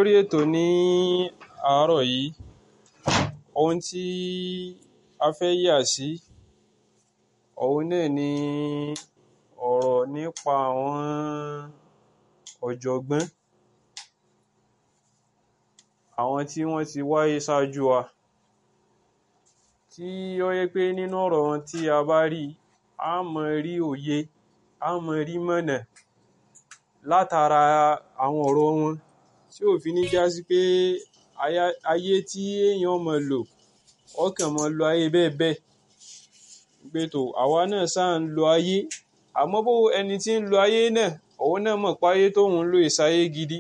lórí ètò ní àárọ̀ yìí ohun tí a fẹ́ yà sí òun náà ni ọ̀rọ̀ nípa àwọn ọ̀jọ̀gbọ́n àwọn tí wọ́n ti wáyé ṣáájú wa tí ó yẹ pé nínú ọ̀rọ̀ wọn tí a bá rí a máa rí òye a máa rí mọ̀nà látara àwọn ọ̀rọ̀ wọn tí ò fi ní já sí pé ayé tí èèyàn máa lò ọkàn máa lo ayé bẹ́ẹ̀ bẹ́ẹ̀ pé tó àwa náà ṣáà ń lo ayé àmọ́ bó ẹni tí ń lo ayé náà òun náà mọ̀ pé ayé tóun ń lò ìsáyé gidi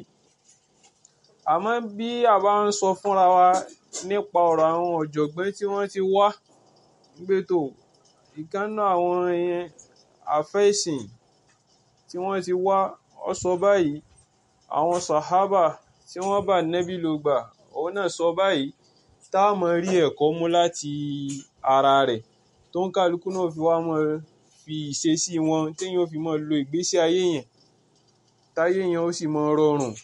àmọ́ bí a bá ń sọ fúnra wa nípa ọ̀rọ̀ àwọn ọ̀jọ̀gbọ́n tí wọ́n ti wá pé tó ìkànnà àwọn àfẹ́sìn tí wọ́n ti wá ọ sọ báyìí àwọn sàhábà tí wọ́n bá nẹ́bí ló gbà òun náà sọ báyìí tá a mọ̀ rí ẹ̀kọ́ mú láti ara rẹ̀ tó ń kálukú náà fi wá mọ̀ fi ìṣesí wọn téèyàn fi mọ̀ lo ìgbésí ayé yẹn táyé yẹn ó sì mọ̀ rọrùn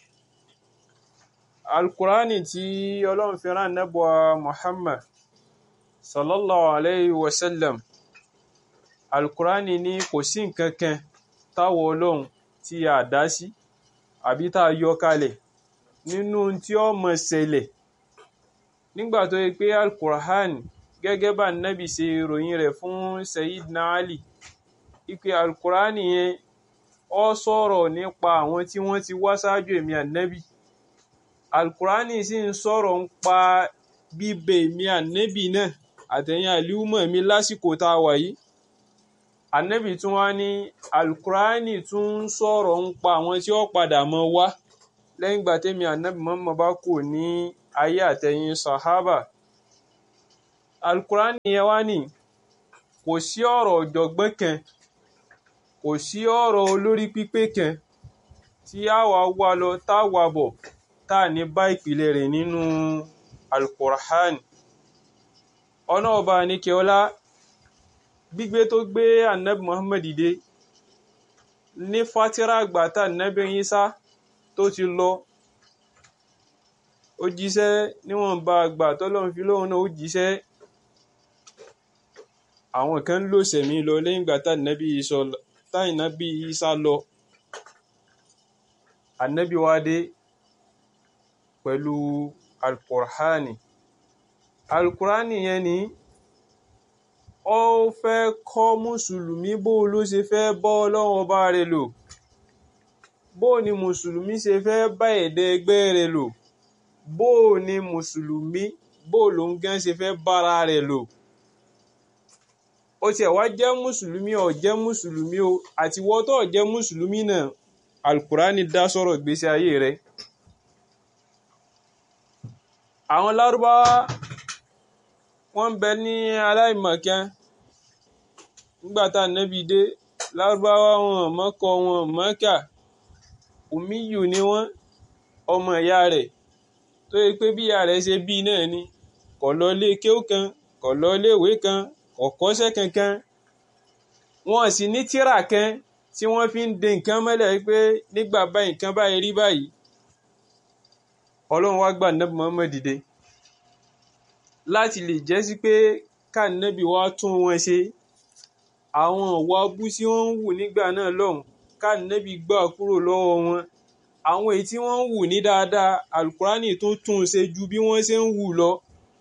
alukurani tí ọlọ́run fi rán nẹ́bùa muhammad sallallahu alayhi wa sallam alukurani ní kò sí nǹkan kan táwọn ọlọ́run tí a dá sí àbí tá a yọ kalẹ̀ nínú tí ó mọ̀ ṣẹlẹ̀ nígbà tó yẹ pé alukurani gẹ́gẹ́ bá nábì ṣe ròyìn rẹ̀ fún sayidina ali ipe alukurani yẹn ó sọ̀rọ̀ nípa àwọn tí wọ́n ti wá ṣáájú èmi ànábì alukurani sì ń sọ̀rọ̀ ń pa bíbẹ èmi ànábì náà àtẹ̀yìn àlíwùmọ̀ mi lásìkò tá a wà yìí ànábì tún wá ní alukurani tún ń sọ̀rọ̀ ń pa àwọn tí ó padà mọ́ wá lẹ́yìn ìgbà tẹ́mi ànábì mọ́mọ́ bá kù ní ayé àtẹ̀yìn sàhábà alukurani yẹn wá ní kò sí ọ̀rọ̀ ọ̀jọ̀gbọ́n kan kò sí ọ̀rọ̀ olórí pípé kan tí a wà wá lọ tá a wà bọ̀ tá a ní bá ìpìlẹ̀ rẹ̀ nínú alukur'an ọ̀nà ọba nìkẹ́ọ́lá gbígbé tó gbé anabi muhammad dìde ní fatira àgbà tá anabi Isa tó ti lọ ó jíṣẹ́ níwọ̀nba àgbà tọ́lọ́run fi lóhun náà ó jíṣẹ́ àwọn kan lò sẹ̀mí lọ lẹ́yìn ìgbà tá anabi Isa lọ anabi wa dé pẹ̀lú alukur'ani alukur'ani yẹn ni ó fẹ́ kọ́ mùsùlùmí bó ló ṣe fẹ́ bọ́ ọlọ́run ọba rẹ̀ lò bó ni mùsùlùmí ṣe fẹ́ bá ẹ̀dá ẹgbẹ́ rẹ̀ lò bó ni mùsùlùmí bó ló ń gán ṣe fẹ́ bára rẹ̀ lò ó tiẹ̀ wá jẹ́ mùsùlùmí ó jẹ́ mùsùlùmí o àti wọ́n tó jẹ́ mùsùlùmí náà alukur'ani dá sọ̀rọ̀ ìgbésí ayé rẹ̀ àwọn lárúbáwá wọ́n ń bẹ ní aláìmọ̀kan nígbà tá ànábì dé lárúbáwá wọn mọ́kọ wọn mọ́kà òmíyù ni wọ́n ọmọ ìyá rẹ̀ tó yẹ pé bí ìyá rẹ̀ ṣe bí náà ni kò lọ ilé kéwú kan kò lọ ilé ìwé kan kò kọ́ṣẹ́ kankan wọn sì ní tírà kan tí wọ́n fi ń de nǹkan mọ́lẹ̀ pé nígbà báyìí nǹkan báyìí rí báyìí ọlọ́run wá gbà nẹ́bí Muhammad dìde láti lè jẹ́ sí pé káànẹ́bí wá tún wọn ṣe àwọn ìwà abú tí wọ́n ń wù nígbà náà lọ́hùn káànẹ́bí gbà kúrò lọ́wọ́ wọn àwọn èyí tí wọ́n ń wù ní dáadáa alukurani tó tún ṣe ju bí wọ́n ṣe ń wù lọ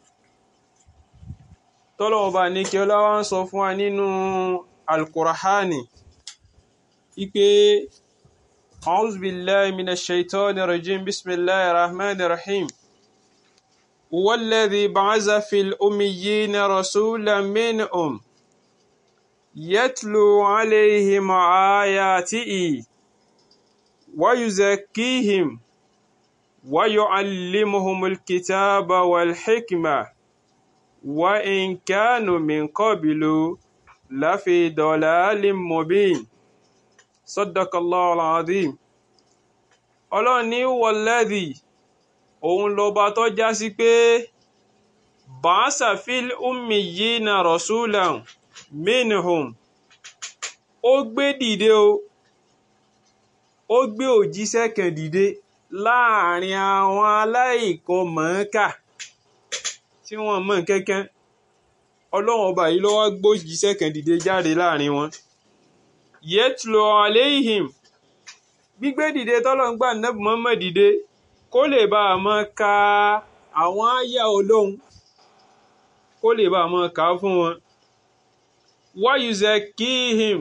tọ́lọ́wọ́n bá ní kí ọlọ́wọ́ ń sọ fún wa nínú alukurani ipe. أعوذ بالله من الشيطان الرجيم بسم الله الرحمن الرحيم هو الذي بعث في الأميين رسولا منهم يتلو عليهم آياته ويزكيهم ويعلمهم الكتاب والحكمة وإن كانوا من قبل لفي ضلال مبين sadakallahu alazim ọlọ́run ní wọlẹ́dì òun lọ́ba tó já sí pé bàásà fil ummiyina rasulan minhum ó gbé dìde o ó gbé òjíṣẹ́ kan dìde láàrin àwọn aláìkan mọ̀ọ́kà tí wọ́n mọ̀ kankan ọlọ́run ọba yìí ló wá gbójíṣẹ́ kan dìde jáde láàrin wọn yẹtùlọ aléhìm gbígbé dìde tọ́lọ́run gbà nẹ́bù mọ́mọ́ dìde kó lè bá a mọ́ ka àwọn àyà ọlọ́run kó lè bá a mọ́ kà á fún wọn wáyùzẹ kíhìm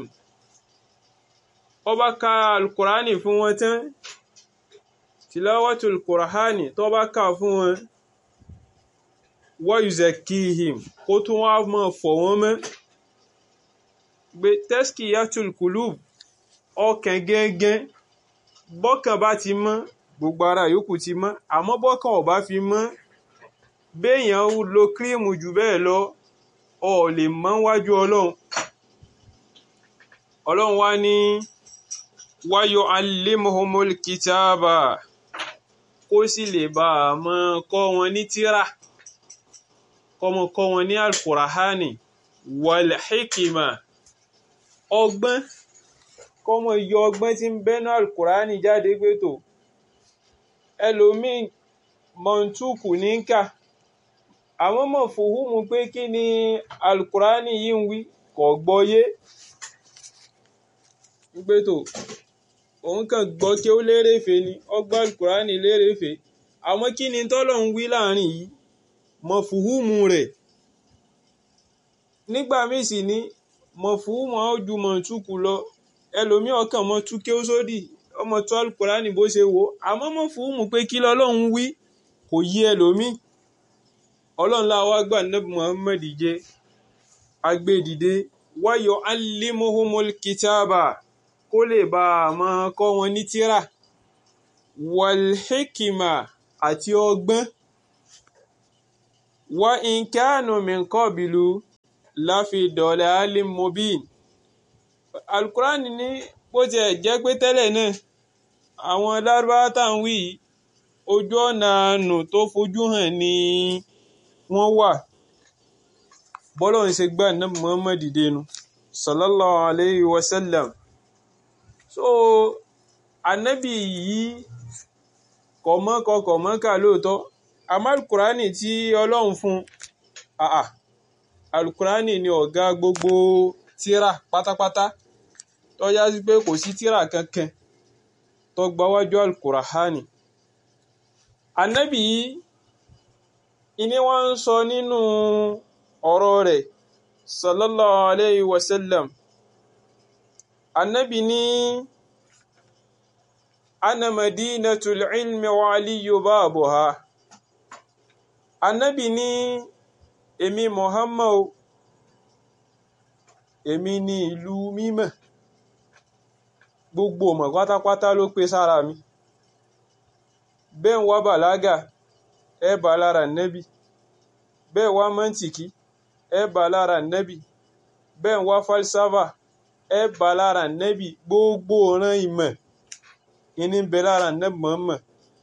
ọba ka alukurani fún wọn tán tìlọ́wọ́tò alukurani tó bá kà fún wọn wáyùzẹ kíhìm kó tún wá mọ́ fọ̀ wọ́n mọ́ gbé tẹ́sìkì yàtúl kùlùb ọkàn gẹ́gẹ́ bọ́kàn bá ti mọ́ gbogbo ara yòókù ti mọ́ àmọ́ bọ́kàn ò bá fi mọ́ béèyàn lo kírímù jù bẹ́ẹ̀ lọ ọ lè mọ́ wájú ọlọ́run ọlọ́run wá ní wáyọ alimuhumul kitaba kó sì lè bá a mọ́ kọ́ wọn ní tírà kọ́mọ kọ́ wọn ní alkurahani wal hikima ọgbọ́n kọ́mọ yọ ọgbọ́n tí ń bẹ́nu alukurani jáde pé tó ẹlòmíì mọ̀ntúkù ní kà àwọn mọ̀ fòhùnmù pé kí ni alukurani yìí ń wí kò gbọ́yé pé tó òun kàn gbọ́ kí ó lérèfé ni ọgbọ́n alukurani lérèfé àwọn kí ni tọ́lọ̀ ń wí láàrin yìí mọ̀ fòhùnmù rẹ̀ nígbà míì sì ní mọ̀fúnmù ojú mọ̀túkù lọ ẹlòmí ọkàn mọ́ tú kí ó sódì ọmọ tó alukurani bó ṣe wò àmọ́ mọ̀fúnmù pé kí lọ́lọ́run wí kò yí ẹlòmí ọlọ́run láwa gbà nẹ́bù Muhammad jẹ́ agbẹ́dìde wáyọ̀ alimuhumul kitaba kó lè bá a máa kọ́ wọn ní tírà walhikima àti ọgbọ́n wa in kanu min qabilu láfi dọ̀lẹ́ alim mobin alukurani ní bó tiẹ̀ jẹ́ pé tẹ́lẹ̀ náà àwọn lárúbáwá tá à ń wí ojú ọ̀nà àánú tó fojú hàn ni wọ́n wà bọ́lọ̀ ń ṣe gbà náà Muhammad dẹnu sallallahu alayhi wa sallam so anabi yìí kọ̀mọ́kọ kọ̀mọ́kà lóòótọ́ àmọ́ alukurani tí ọlọ́run fún àà alukurani ni ọ̀gá gbogbo tíra pátápátá tó yá sí pé kò sí tíra kankan tó gbáwájú alukurahani anabi yìí ìní wọ́n ń sọ nínú ọ̀rọ̀ rẹ̀ sallallahu alayhi wa sallam anabi ní ana madinatul ilmi wa aliyu babuha anabi ní èmi Muhammad èmi ní ìlú mímọ́ gbogbo ọmọ pátápátá ló pé sára mi bẹ́ẹ̀ ń wá bàlágà ẹ bá lára nẹ́bì bẹ́ẹ̀ wá mọ́ntìkì ẹ bá lára nẹ́bì bẹ́ẹ̀ ń wá falsafa ẹ bá lára nẹ́bì gbogbo ọ̀ràn ìmọ̀ ìní bẹ lára nẹ́bì mọ́mọ́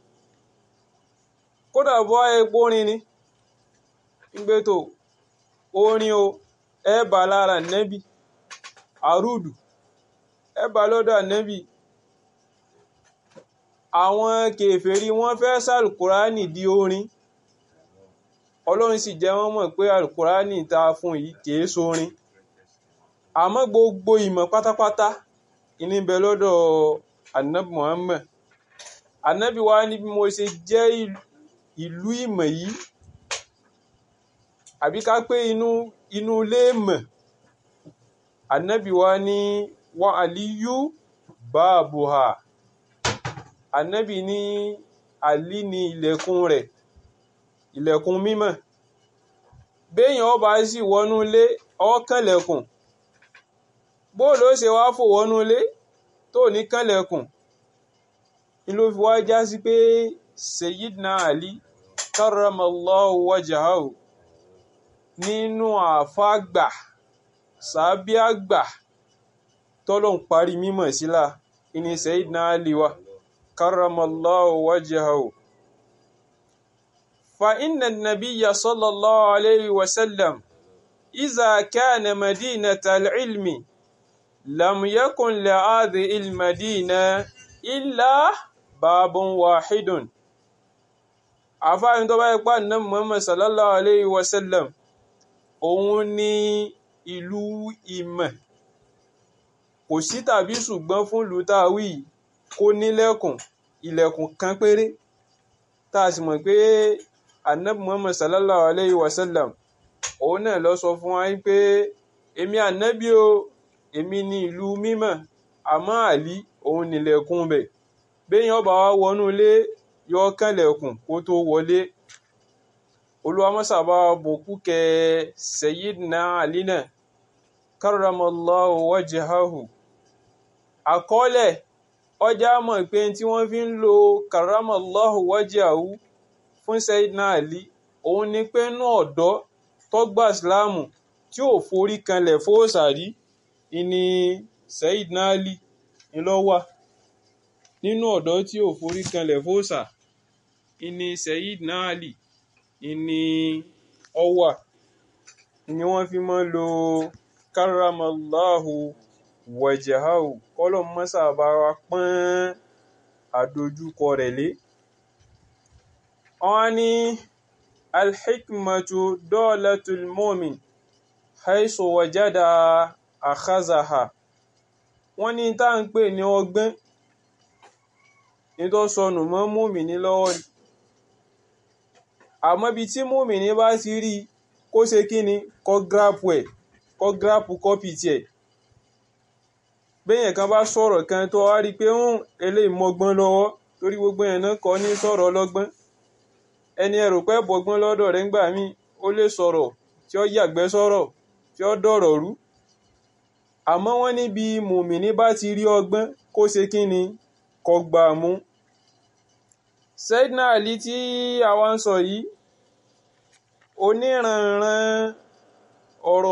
kódà bọ́ epo rin ni gbé tó orin o ẹ bá lára nẹ́bì àrùdù ẹ bá lọ́dọ̀ nẹ́bì àwọn kèfèrí wọ́n fẹ́ sàlùkùránì di orin ọlọ́run sì jẹ́ wọ́n mọ̀ pé àlùkùránì ta fún yìí kìí sórin àmọ́ gbogbo ìmọ̀ pátápátá ìní bẹ lọ́dọ̀ anabi Muhammad anabi wa ní bí mo ṣe jẹ́ ìlú ìmọ̀ yìí àbí ká pé inú inú ilé mọ̀ anabi wa ní wa aliyu baabuha anabi ní ali ní ilẹ̀kùn rẹ̀ ilẹ̀kùn mímọ́ béèyàn ọba sì wọnú ilé ọkànlẹ̀kùn bóòlù ó ṣe wá fò wọnú ilé tó ní kànlẹ̀kùn ni ló fi wá já sí pé Sayyidina Ali karramallahu wajahahu nínú àfáàgbà sàbíàgbà tọ́lọ́n parí mímọ̀ sílá ìní Sayyidina Ali wa karramallahu wajahahu fa inna nabiyya sallallahu alayhi wa sallam iza kana madinata al-ilmi lam yakun li hadhihi al-madina illa babun wahidun àfáàní tó bá yẹ pé ànábì Muhammad sallallahu alayhi wa sallam òun ní ìlú ìmọ̀ kò sí tàbí ṣùgbọ́n fún ìlú táwí kó nílẹ̀kùn ilẹ̀kùn kan péré tá a sì mọ̀ pé ànábì Muhammad sallallahu alayhi wa sallam òun náà lọ sọ fún wa pé èmi ànábì o èmi ní ìlú mímọ́ àmọ́ àlí òun nílẹ̀kùn bẹ̀ béèyàn bá wá wọnú ilé yọ kànlẹ̀kùn kó tó wọlé olùwàmọ́sàbá bòkú kẹ Sayyidina Ali náà karramallahu wajhahu àkọọ́lẹ̀ ọjà mọ̀ pé tí wọ́n fi ń lo karramallahu wajhahu fún Sayyidina Ali òun ni pé inú ọ̀dọ́ tó gba ìsìláàmù tí ò forí kanlẹ̀ fóòsàrí ìní Sayyidina Ali ńlọ́wà nínú ọ̀dọ́ tí ò forí kanlẹ̀ fóòsà ìní Sayyidina Ali ìní ọwà ni wọ́n fi máa ń lo karramallahu wajhahu kọ́lọ̀ mọ́sà bá wa pọ́n àdójúkọ rẹ̀ lé wọ́n ní alhikmatu dolatul mu'min haisu wajada akhazaha wọ́n ní tá ń pè ní ọgbọ́n ní tó sọnù mọ́ mùmíní lọ́wọ́ ni àmọ́ bí tí mùmíní bá ti rí kó ṣe kí ni kó gírápù ẹ̀ kó gírápù kọ́pì tiẹ̀ béèyàn kan bá sọ̀rọ̀ kan tó wá rí i pé ń eléyìí mọ́gbọ́n lọ́wọ́ torí gbogbo yẹn náà kọ́ ní sọ̀rọ̀ ọlọ́gbọ́n ẹni ẹrù pẹ́ bọ́gbọ́n lọ́dọ̀ rẹ̀ ńgbà míì ó lè sọ̀rọ̀ tí ó yàgbẹ́ sọ̀rọ̀ tí ó dọ̀rọ̀ rú àmọ́ wọ́n níbi mùmíní bá ti rí ọgbọ́n kó ṣe kí ni kó gbà mú. Sayyidina Ali tí àwa ń sọ yìí oníranran ọ̀rọ̀